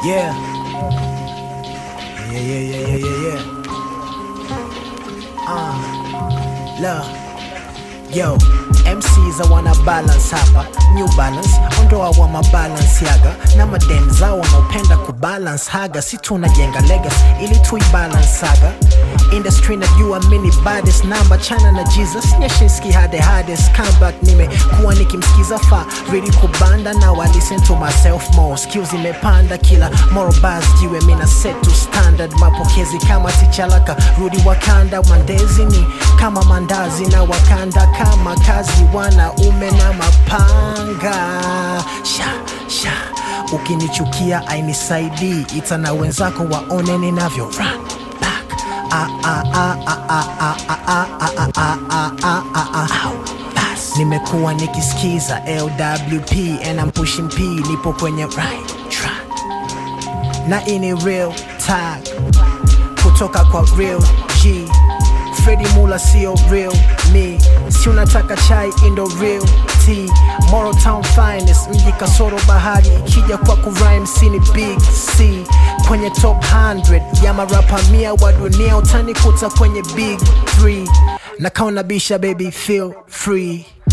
Yeah. Yeah, yeah, yeah, yeah, yeah, yeah. Uh, love. Yo, MCs I wanna balance hapa New Balance, ondoa wa mabalance yaga na madem zao wanaopenda kubalance haga si tunajenga legacy ili tuibalance saga industry najua mini baddest number chana na Jesus nyeshinski hade hardest comeback nimekuwa nikimsikiza fa really kubanda now I listen to myself more skills imepanda kila moral bars jiwe mina set to standard mapokezi kama tichalaka rudi wakanda mandezi ni kama mandazi na wakanda kama kazi wanaume na mapanga sha sha ukinichukia ainisaidii ita na wenzako waone ninavyo run back ah, ah, ah, ah, ah, ah, ah, ah, ah, ah, ah, ah, ah, ah. Au, bas. nimekuwa nikisikiza lwp and I'm pushing p nipo kwenye right track na ini real tag kutoka kwa real g fredi mula sio real me si unataka chai indo real t moral town finest mji kasoro bahari ikija kwa kurime sini big c kwenye top 100 ya marapa mia wa dunia utanikuta kwenye big 3 na kaunabisha baby feel free